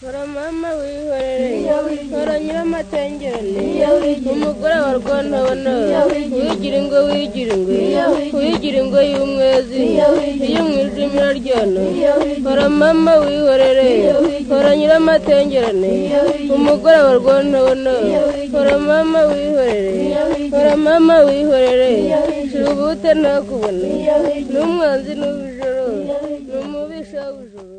hora mama wihorere hora nyiramatengere umugore wa rwantabona wigira ingo wigira ingwe wigira ingo y'umwezi iyo mu ijimira ryona hora mama wihorere hora nyiramatengerane umugore wa rwantabona hora mama wihorere hora mama wihorere turubute ntakubone n'umwanzi n'ubujoro n'umubisha w'ijoro